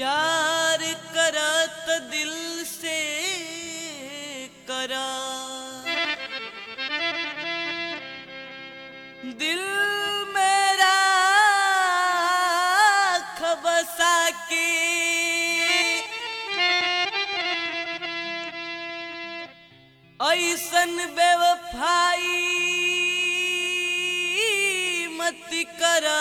प्यार करत दिल से करा दिल मेरा खबसा के ऐसन बेवफाई मत करा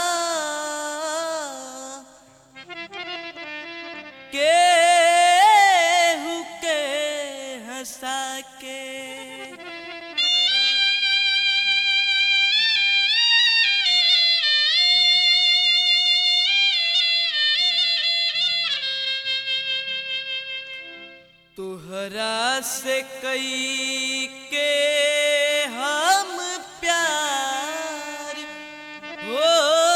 केहू के हंसा के तुहरा से कई के हम प्यार हो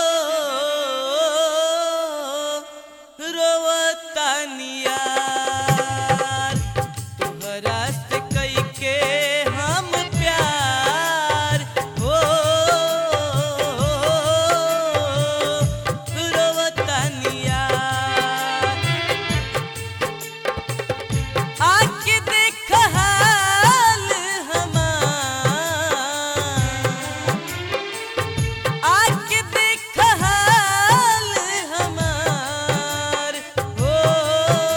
रोवतानियार तुहरा से कई के हम प्यार हो रोवतानियार आके देख हाल हमार आके देख हाल हमार हो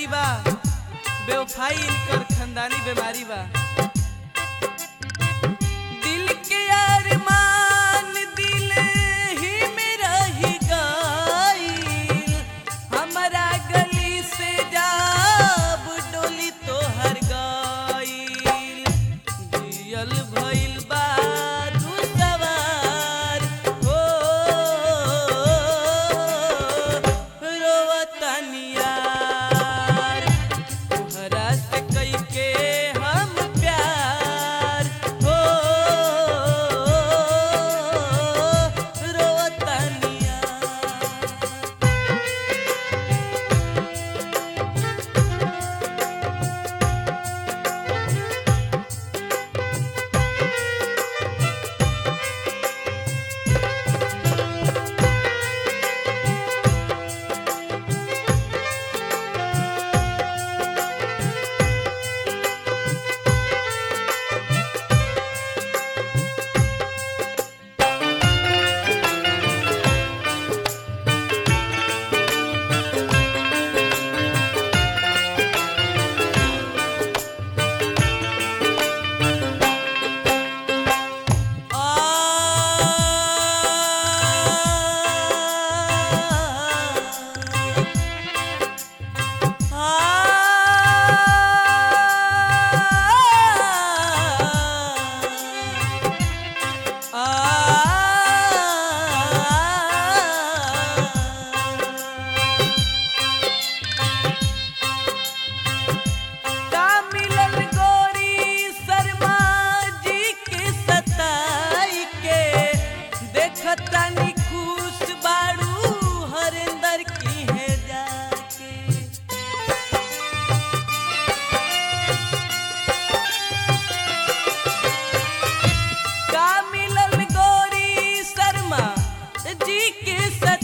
बीमारी बा बेवफाई इनकर खानदानी बीमारी बा दिल के अरमान दिल ही में रही गईल हमरा गली से जाब डोली तोहर गईल जियल भइल बा दू सवार हो रोवतनियार तोहरा से कइके हम प्यार हो रोवतनियार का मिलल गोरी शर्मा जी के सताई के देखतानी खुश बाड़ू हरेंदर की है जाके का मिलल गोरी शर्मा जी के सताई